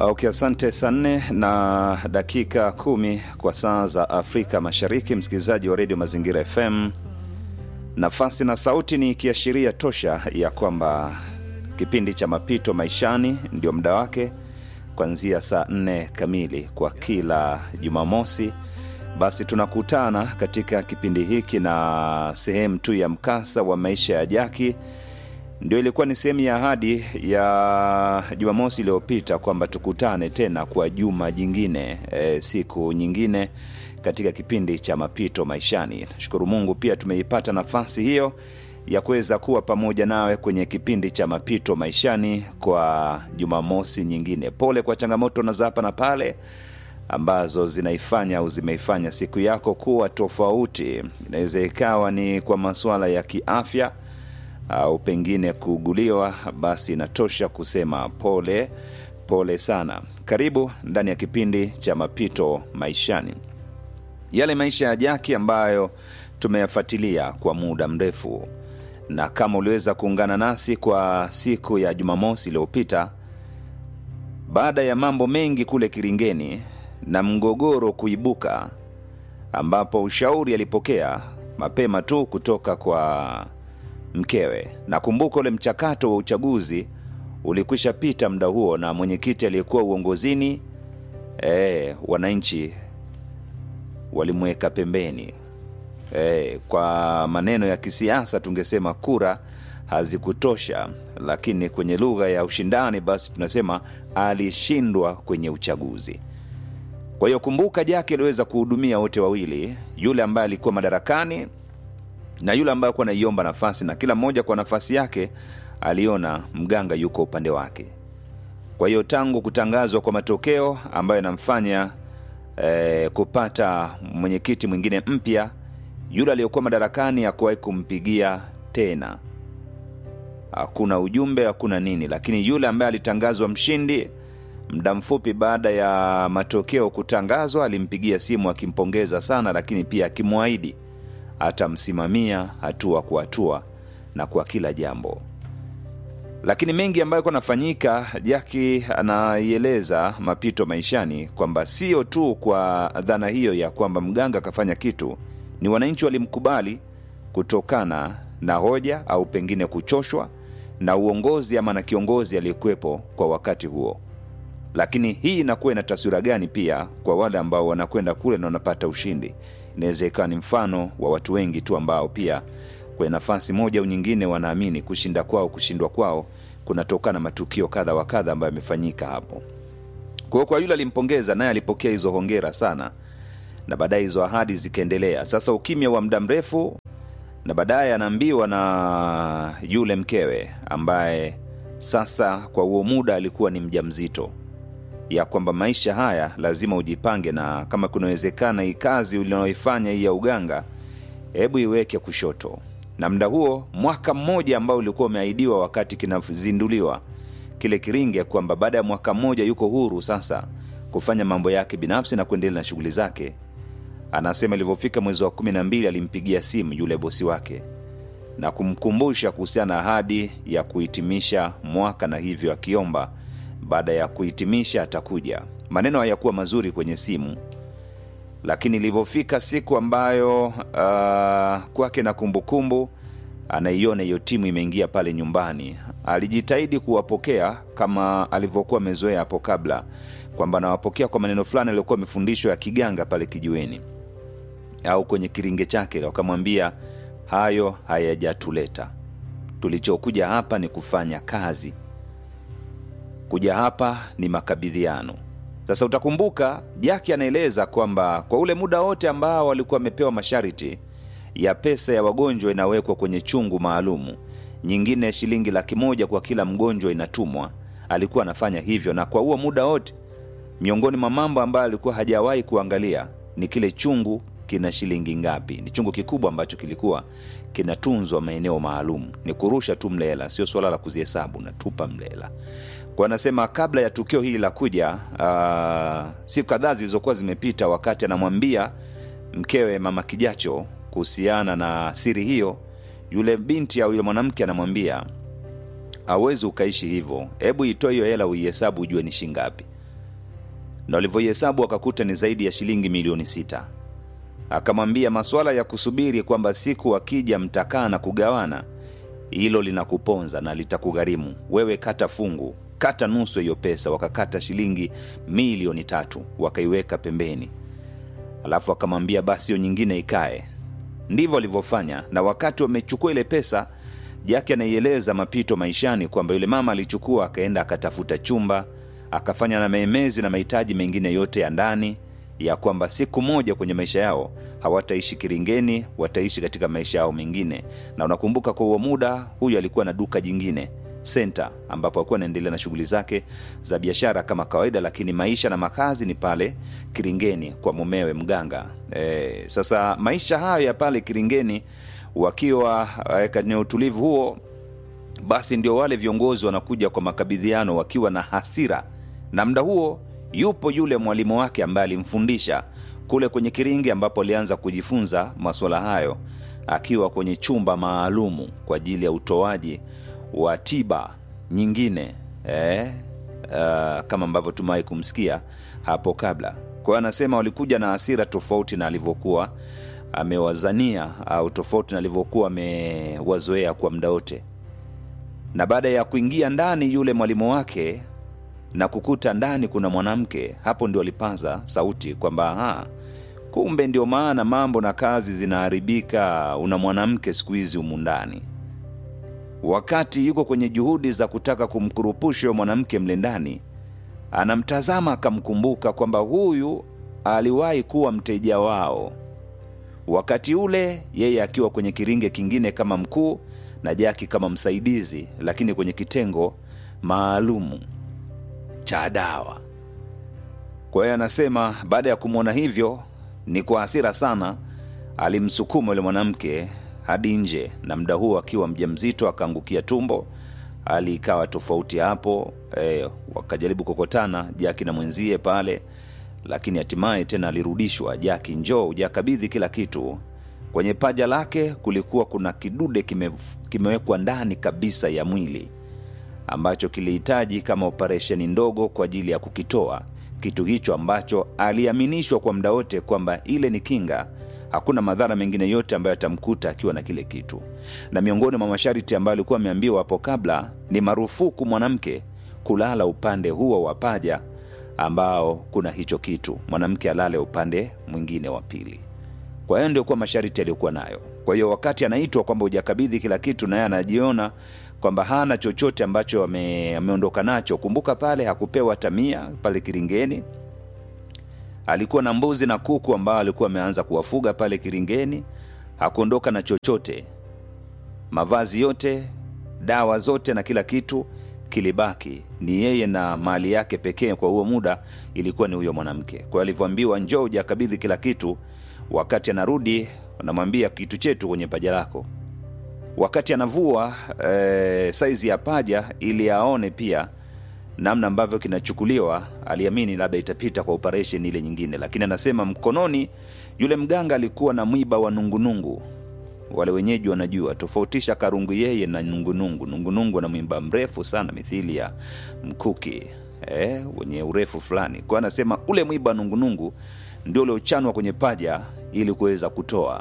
Okay, asante. Saa nne na dakika kumi kwa saa za Afrika Mashariki, msikilizaji wa redio Mazingira FM. Nafasi na sauti ni kiashiria tosha ya kwamba kipindi cha mapito maishani ndio muda wake kuanzia saa nne kamili kwa kila Jumamosi. Basi tunakutana katika kipindi hiki na sehemu tu ya mkasa wa maisha ya Jaki ndio ilikuwa ni sehemu ya ahadi ya Jumamosi iliyopita kwamba tukutane tena kwa juma jingine e, siku nyingine katika kipindi cha mapito maishani. Nashukuru Mungu pia tumeipata nafasi hiyo ya kuweza kuwa pamoja nawe kwenye kipindi cha mapito maishani kwa Jumamosi nyingine. Pole kwa changamoto na za hapa na pale ambazo zinaifanya au zimeifanya siku yako kuwa tofauti. Inaweza ikawa ni kwa masuala ya kiafya au pengine kuuguliwa, basi inatosha kusema pole pole sana. Karibu ndani ya kipindi cha mapito maishani, yale maisha ya Jaki ambayo tumeyafuatilia kwa muda mrefu, na kama uliweza kuungana nasi kwa siku ya Jumamosi iliyopita, baada ya mambo mengi kule Kiringeni na mgogoro kuibuka, ambapo ushauri alipokea mapema tu kutoka kwa mkewe. Nakumbuka ule mchakato wa uchaguzi ulikwisha pita muda huo, na mwenyekiti aliyekuwa uongozini e, wananchi walimweka pembeni e, kwa maneno ya kisiasa tungesema kura hazikutosha, lakini kwenye lugha ya ushindani basi tunasema alishindwa kwenye uchaguzi. Kwa hiyo kumbuka, Jaki aliweza kuhudumia wote wawili, yule ambaye alikuwa madarakani na yule ambaye alikuwa anaiomba nafasi, na kila mmoja kwa nafasi yake aliona mganga yuko upande wake. Kwa hiyo tangu kutangazwa kwa matokeo ambayo yanamfanya eh, kupata mwenyekiti mwingine mpya, yule aliyokuwa madarakani hakuwahi kumpigia tena, hakuna ujumbe, hakuna nini. Lakini yule ambaye alitangazwa mshindi muda mfupi baada ya matokeo kutangazwa, alimpigia simu akimpongeza sana, lakini pia akimwahidi atamsimamia hatua kwa hatua na kwa kila jambo. Lakini mengi ambayo yalikuwa anafanyika, Jaki anaieleza mapito maishani kwamba sio tu kwa dhana hiyo ya kwamba mganga akafanya kitu, ni wananchi walimkubali kutokana na hoja au pengine kuchoshwa na uongozi ama na kiongozi aliyekuwepo kwa wakati huo. Lakini hii inakuwa ina taswira gani pia kwa wale ambao wanakwenda kule na wanapata ushindi? Inaweza ikawa ni mfano wa watu wengi tu ambao pia kwenye nafasi moja au nyingine wanaamini kushinda kwao, kushindwa kwao kunatokana na matukio kadha wa kadha ambayo yamefanyika hapo. Kwa hiyo kwa yule alimpongeza, naye alipokea hizo hongera sana, na baadaye hizo ahadi zikaendelea. Sasa ukimya wa muda mrefu, na baadaye anaambiwa na yule mkewe ambaye sasa kwa huo muda alikuwa ni mjamzito ya kwamba maisha haya lazima ujipange, na kama kunawezekana hii kazi unaoifanya hii ya uganga, hebu iweke kushoto. Na muda huo mwaka mmoja ambao ulikuwa umeahidiwa wakati kinazinduliwa kile kiringe, kwamba baada ya mwaka mmoja yuko huru sasa kufanya mambo yake binafsi na kuendelea na shughuli zake. Anasema ilivyofika mwezi wa kumi na mbili alimpigia simu yule bosi wake na kumkumbusha kuhusiana na ahadi ya kuhitimisha mwaka, na hivyo akiomba baada ya kuhitimisha atakuja. Maneno hayakuwa mazuri kwenye simu, lakini ilivyofika siku ambayo uh, kwake na kumbukumbu anaiona hiyo timu imeingia pale nyumbani, alijitahidi kuwapokea kama alivyokuwa amezoea hapo kabla, kwamba anawapokea kwa maneno fulani aliyokuwa amefundishwa ya kiganga pale kijiweni au kwenye kiringe chake. Wakamwambia hayo hayajatuleta, tulichokuja hapa ni kufanya kazi kuja hapa ni makabidhiano. Sasa utakumbuka Jaki anaeleza kwamba kwa ule muda wote ambao walikuwa wamepewa masharti ya pesa ya wagonjwa inawekwa kwenye chungu maalumu, nyingine shilingi laki moja kwa kila mgonjwa inatumwa, alikuwa anafanya hivyo. Na kwa huo muda wote, miongoni mwa mambo ambayo alikuwa hajawahi kuangalia ni kile chungu kina shilingi ngapi. Ni chungu kikubwa ambacho kilikuwa kinatunzwa maeneo maalum, ni kurusha tu mlela, sio swala la kuzihesabu, natupa mlela kwa anasema kabla ya tukio hili la kuja, uh, siku kadhaa zilizokuwa zimepita, wakati anamwambia mkewe mama Kijacho kuhusiana na siri hiyo, yule binti au yule mwanamke anamwambia hauwezi ukaishi hivyo, hebu itoe hiyo hela uihesabu ujue ni shingapi. na walivyoihesabu wakakuta ni zaidi ya shilingi milioni sita akamwambia masuala ya kusubiri kwamba siku akija mtakaa na kugawana hilo linakuponza na litakugharimu wewe kata fungu kata nusu hiyo pesa wakakata shilingi milioni tatu wakaiweka pembeni alafu akamwambia basi hiyo nyingine ikae ndivyo alivyofanya na wakati wamechukua ile pesa jake anaieleza mapito maishani kwamba yule mama alichukua akaenda akatafuta chumba akafanya na maemezi na mahitaji mengine yote ya ndani ya kwamba siku moja kwenye maisha yao hawataishi kiringeni wataishi katika maisha yao mengine na unakumbuka kwa huo muda huyu alikuwa na duka jingine senta ambapo alikuwa anaendelea na shughuli zake za biashara kama kawaida lakini maisha na makazi ni pale kiringeni kwa mumewe mganga e, sasa maisha hayo ya pale kiringeni wakiwa e, kwenye utulivu huo basi ndio wale viongozi wanakuja kwa makabidhiano wakiwa na hasira na mda huo yupo yule mwalimu wake ambaye alimfundisha kule kwenye kiringi ambapo alianza kujifunza masuala hayo akiwa kwenye chumba maalumu kwa ajili ya utoaji wa tiba nyingine eh, uh, kama ambavyo tumewahi kumsikia hapo kabla kwa hiyo anasema walikuja na hasira tofauti na alivyokuwa amewazania au tofauti na alivyokuwa amewazoea kwa muda wote na baada ya kuingia ndani yule mwalimu wake na kukuta ndani kuna mwanamke hapo ndio alipaza sauti kwamba aha, kumbe ndio maana mambo na kazi zinaharibika una mwanamke siku hizi humu ndani wakati yuko kwenye juhudi za kutaka kumkurupusha huyo mwanamke mle ndani anamtazama akamkumbuka kwamba huyu aliwahi kuwa mteja wao wakati ule yeye akiwa kwenye kiringe kingine kama mkuu na jaki kama msaidizi lakini kwenye kitengo maalumu cha dawa kwa hiyo anasema baada ya kumwona hivyo ni kwa hasira sana alimsukuma yule mwanamke hadi nje na mda huo akiwa mja mzito akaangukia tumbo hali ikawa tofauti hapo e, wakajaribu kukotana jaki na mwenzie pale lakini hatimaye tena alirudishwa jaki njoo ujakabidhi kila kitu kwenye paja lake kulikuwa kuna kidude kime, kimewekwa ndani kabisa ya mwili ambacho kilihitaji kama operesheni ndogo kwa ajili ya kukitoa kitu hicho ambacho aliaminishwa kwa muda wote kwamba ile ni kinga hakuna madhara mengine yote ambayo atamkuta akiwa na kile kitu na miongoni mwa masharti ambayo alikuwa ameambiwa hapo kabla ni marufuku mwanamke kulala upande huo wa paja ambao kuna hicho kitu mwanamke alale upande mwingine wa pili kwa hiyo ndio kuwa masharti aliyokuwa nayo kwa hiyo wakati anaitwa kwamba hujakabidhi kila kitu naye anajiona kwamba hana chochote ambacho ame, ameondoka nacho kumbuka pale hakupewa tamia pale kiringeni alikuwa na mbuzi na kuku ambao alikuwa ameanza kuwafuga pale kiringeni hakuondoka na chochote mavazi yote dawa zote na kila kitu kilibaki ni yeye na mali yake pekee kwa huo muda ilikuwa ni huyo mwanamke kwa hiyo alivyoambiwa njoo ujakabidhi kila kitu wakati anarudi anamwambia kitu chetu kwenye paja lako wakati anavua e, saizi ya paja ili aone pia namna ambavyo kinachukuliwa aliamini labda itapita kwa operation ile nyingine lakini anasema mkononi yule mganga alikuwa na mwiba wa nungunungu wale wenyeji wanajua tofautisha karungu yeye na nungunungu nungunungu na mwimba mrefu sana mithili ya mkuki eh, wenye urefu fulani kwa anasema ule mwiba wa nungunungu ndio uliochanwa kwenye paja ili kuweza kutoa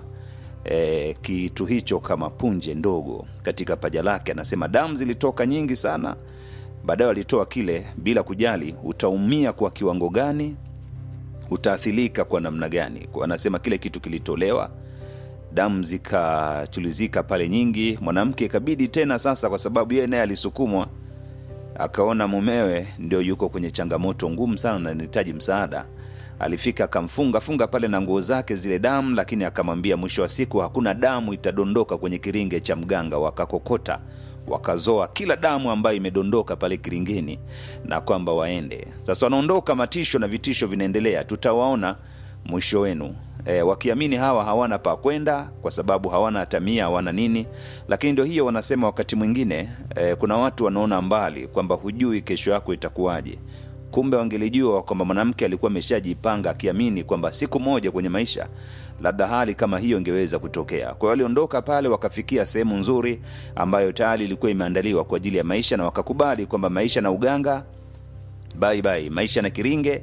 e, kitu hicho kama punje ndogo katika paja lake anasema damu zilitoka nyingi sana baadaye walitoa kile bila kujali utaumia kwa kiwango gani utaathirika kwa namna gani kwa anasema kile kitu kilitolewa damu zikachulizika pale nyingi mwanamke ikabidi tena sasa kwa sababu yeye naye alisukumwa akaona mumewe ndio yuko kwenye changamoto ngumu sana na anahitaji msaada alifika akamfunga funga pale na nguo zake zile damu lakini akamwambia mwisho wa siku hakuna damu itadondoka kwenye kiringe cha mganga wakakokota wakazoa kila damu ambayo imedondoka pale kiringeni na kwamba waende sasa wanaondoka matisho na vitisho vinaendelea tutawaona mwisho wenu e, wakiamini hawa hawana pa kwenda kwa sababu hawana hatamia hawana nini lakini ndio hiyo wanasema wakati mwingine e, kuna watu wanaona mbali kwamba hujui kesho yako itakuwaje kumbe wangelijua kwamba mwanamke alikuwa ameshajipanga akiamini kwamba siku moja kwenye maisha labda hali kama hiyo ingeweza kutokea kwa hiyo waliondoka pale wakafikia sehemu nzuri ambayo tayari ilikuwa imeandaliwa kwa ajili ya maisha na wakakubali kwamba maisha na uganga bye bye maisha na kiringe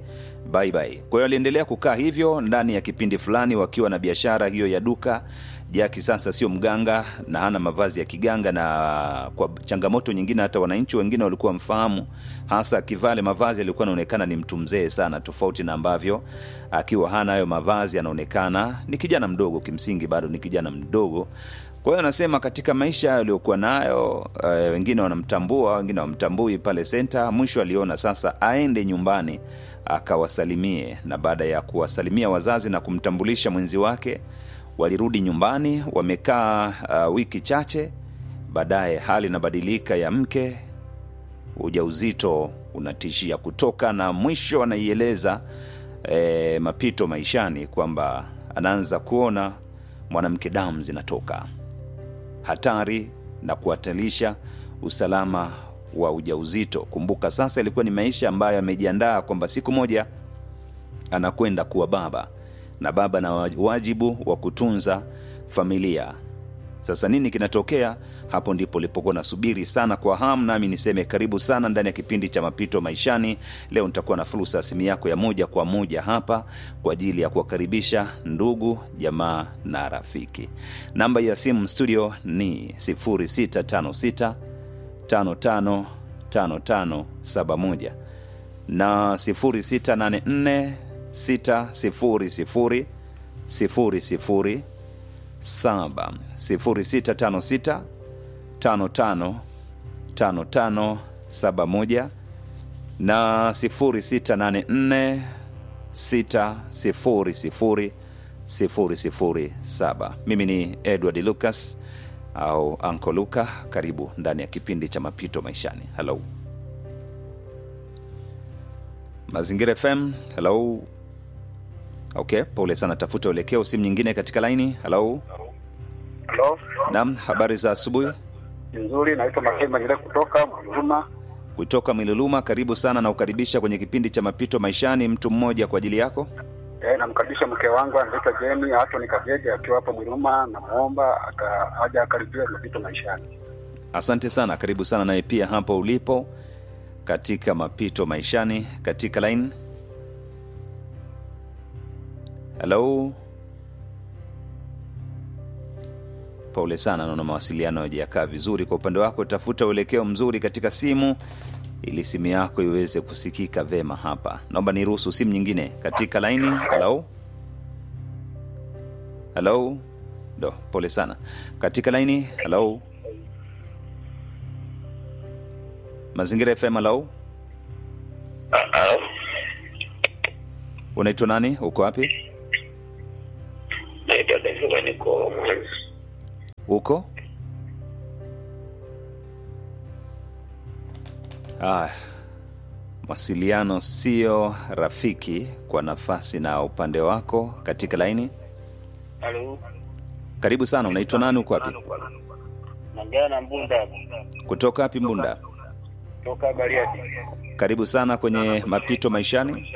bye bye. Kwa hiyo aliendelea kukaa hivyo ndani ya kipindi fulani, wakiwa na biashara hiyo ya duka. Jaki sasa sio mganga na hana mavazi ya kiganga, na kwa changamoto nyingine, hata wananchi wengine walikuwa mfahamu, hasa akivaa ile mavazi alikuwa anaonekana ni mtu mzee sana, tofauti na ambavyo akiwa hana hayo mavazi anaonekana ni kijana mdogo, kimsingi bado ni kijana mdogo. Kwa hiyo anasema katika maisha aliyokuwa nayo uh, wengine wanamtambua, wengine wamtambui pale senta. Mwisho aliona sasa aende nyumbani akawasalimie, na baada ya kuwasalimia wazazi na kumtambulisha mwenzi wake, walirudi nyumbani. Wamekaa uh, wiki chache, baadaye hali inabadilika ya mke, ujauzito unatishia kutoka, na mwisho anaieleza e, mapito maishani kwamba anaanza kuona mwanamke damu zinatoka hatari na kuhatarisha usalama wa ujauzito. Kumbuka sasa ilikuwa ni maisha ambayo amejiandaa kwamba siku moja anakwenda kuwa baba na baba na wajibu wa kutunza familia. Sasa nini kinatokea hapo? Ndipo lipokuwa nasubiri sana kwa hamu, nami niseme karibu sana ndani ya kipindi cha mapito maishani. Leo nitakuwa na fursa ya simu yako ya moja kwa moja hapa kwa ajili ya kuwakaribisha ndugu jamaa na rafiki. Namba ya simu studio ni 0656 55 5571 na 0684 600 00 saba sifuri sita tano sita tano tano tano tano saba moja na sifuri sita nane nne sita sifuri sifuri sifuri sifuri saba. Mimi ni Edward Lucas au Anko Luka. Karibu ndani ya kipindi cha mapito maishani. Halo Mazingira FM. Halo Okay, pole sana, tafuta uelekeo. Simu nyingine katika laini. Halo, Halo, naam, habari za asubuhi nzuri. Naitwa Makemba Nyile kutoka Mwanzuma. kutoka Miluluma. Karibu sana na ukaribisha kwenye kipindi cha mapito maishani. Mtu mmoja kwa ajili yako. Eh, namkaribisha mke wangu anaitwa Jeni Atoni Kajeje akiwa hapo Mwiluma, namwomba aka- aje akaribia mapito maishani. Asante sana, karibu sana naye pia hapo ulipo katika mapito maishani katika line. Halo, pole sana, naona mawasiliano hayajakaa vizuri kwa upande wako. Tafuta uelekeo mzuri katika simu ili simu yako iweze kusikika vema hapa. Naomba niruhusu simu nyingine katika laini. Halo, halo, do, pole sana katika laini. Halo, Mazingira FM. Halo, unaitwa nani? Uko wapi? naitwa Daviva, niko Mwanza. Uko ah, mawasiliano sio rafiki kwa nafasi na upande wako katika laini. Halo, Karibu sana, unaitwa nani? Uko wapi? naongea na Mbunda Kutoka wapi? Mbunda. toka Bariadi. Karibu sana kwenye mapito maishani.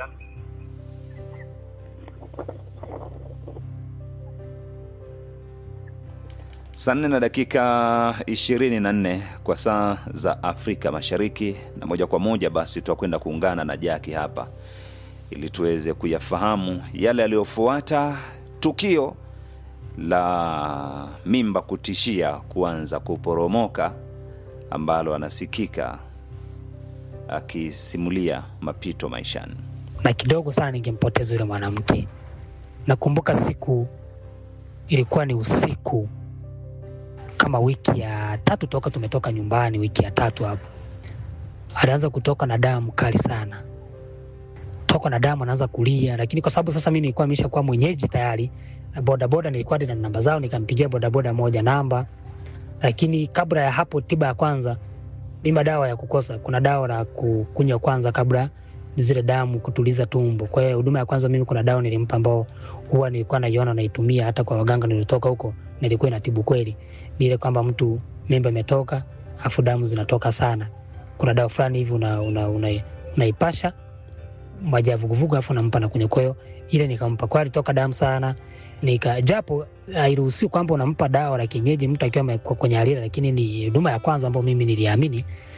Saa nne na dakika ishirini na nne kwa saa za Afrika Mashariki, na moja kwa moja basi tutakwenda kuungana na Jaki hapa ili tuweze kuyafahamu yale yaliyofuata tukio la mimba kutishia kuanza kuporomoka ambalo anasikika akisimulia mapito maishani. na kidogo sana ningempoteza yule mwanamke. Nakumbuka siku ilikuwa ni usiku kama wiki ya tatu toka tumetoka nyumbani, wiki ya tatu hapo, alianza kutoka na damu kali sana, toka na damu, anaanza kulia. Lakini kwa sababu sasa mimi nilikuwa nimeshakuwa mwenyeji tayari, na bodaboda nilikuwa na namba zao, nikampigia bodaboda moja namba. Lakini kabla ya hapo, tiba ya kwanza, mimi dawa ya kukosa, kuna dawa la kukunywa kwanza kabla zile damu kutuliza tumbo. Kwa hiyo huduma ya kwanza mimi kuna dawa nilimpa ambao huwa nilikuwa naiona naitumia hata kwa waganga nilitoka huko, nilikuwa inatibu kweli. Ni ile kwamba mtu mimba imetoka afu damu zinatoka sana. Kuna dawa fulani hivi una, una, una, unaipasha maji ya vuguvugu afu nampa na kwenye koyo ile nikampa kwa alitoka damu sana nika japo hairuhusiwi kwamba unampa dawa la kienyeji mtu akiwa ame- kwenye halira, lakini ni huduma ya kwanza ambayo mimi niliamini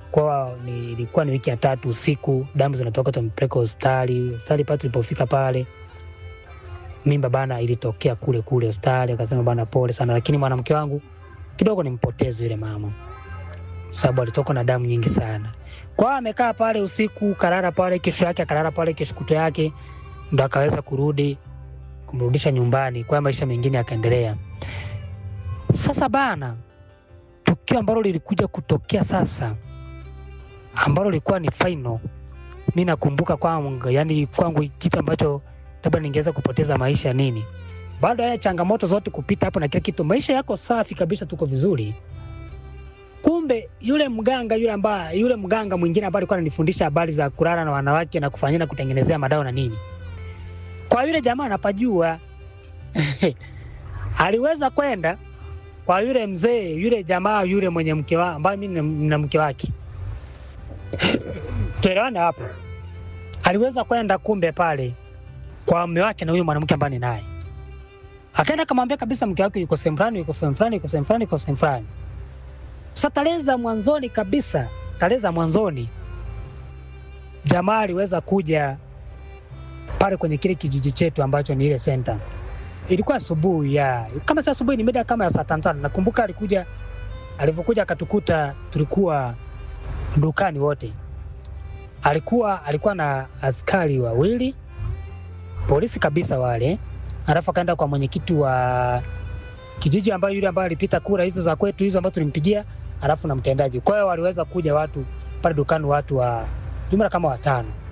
kwa ni, ilikuwa ni wiki ya tatu usiku, damu zinatoka, tumpeleka hospitali. Hospitali pale tulipofika pale, mimba bana ilitokea kule kule hospitali, akasema bana, pole sana, lakini mwanamke wangu kidogo nimpoteze yule mama, sababu alitoka na damu nyingi sana. Kwa hiyo amekaa pale usiku, karara pale, kesho yake akalala pale, kesho kuto yake ndo akaweza kurudi kumrudisha nyumbani, kwa hiyo maisha mengine yakaendelea. Sasa bana, tukio ambalo lilikuja kutokea sasa, ambalo lilikuwa ni final, mi nakumbuka kwangu, yani kwangu kitu ambacho labda ningeweza kupoteza maisha nini, baada ya changamoto zote kupita hapo na kila kitu, maisha yako safi kabisa, tuko vizuri. Kumbe yule mganga yule ambaye yule mganga mwingine ambaye alikuwa ananifundisha habari za kulala na wanawake na kufanyia na kutengenezea madawa na nini, kwa yule jamaa anapajua aliweza kwenda kwa yule mzee yule jamaa yule mwenye mke wa ambaye mimi nina mke wake tuelewane hapo. Aliweza kwenda kumbe pale kwa mume wake na huyo mwanamke ambaye ni naye, akaenda akamwambia kabisa mke wake yuko sehemu fulani, yuko sehemu fulani, yuko sehemu fulani, yuko sehemu fulani. Sasa tarehe za mwanzoni kabisa, tarehe za mwanzoni, jamaa aliweza kuja pale kwenye kile kijiji chetu ambacho ni ile center. Ilikuwa asubuhi ya kama si asubuhi, ni mida kama ya saa tano tano. Nakumbuka alikuja, alivyokuja akatukuta tulikuwa dukani wote. Alikuwa alikuwa na askari wawili polisi kabisa wale, alafu akaenda kwa mwenyekiti wa kijiji ambayo yule ambaye alipita kura hizo za kwetu hizo ambazo tulimpigia, alafu na mtendaji. Kwa hiyo waliweza kuja watu pale dukani, watu wa jumla kama watano